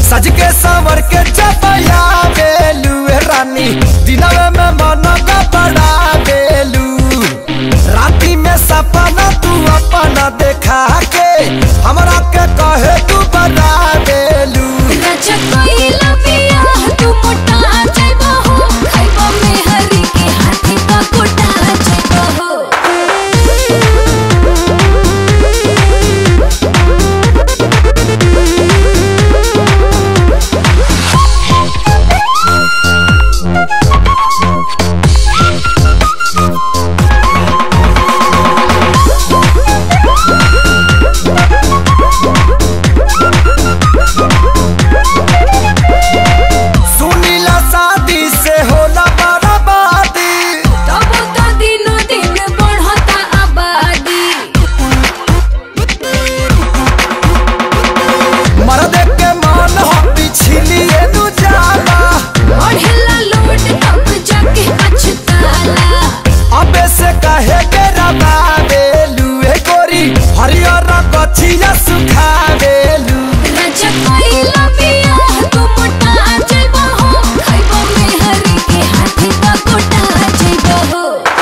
सज के संवर के चपया बेलू रानी दिनवे में मन का बड़ा बेलू राती में सपना तू अपना देखा के हमरा के कहे तू बना बेलू राजा कोइला पिया तू मोटा जाइबो हो खाइबो में हरी के हाथी का कोटा जाइबो हो सुनीला शादी से होला बर्बादी तब तो दिनो दिन बढ़ता आबादी मर्द के मन हो पिछलिए नु जाला बढ़ेला लोड तब जाके पछताला अबे से कहे के रबा बेलू ए गोरी हरियर कथिया सुखा बेलू राजा कोइला पिया तू मोटा जाइबो हो खाइबो में हरी के हाथी का कोटा जाइबो हो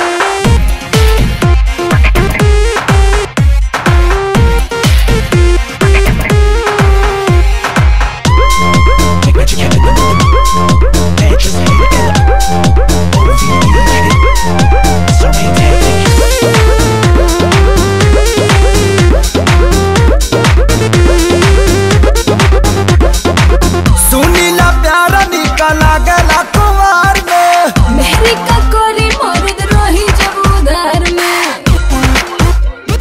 सुनीला प्यारा निकला गला कुमार में मेहरी का कोरी मर्द रही जब उधार में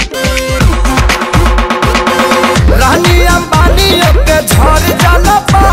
रानी अंबानी के झड़ जाला पा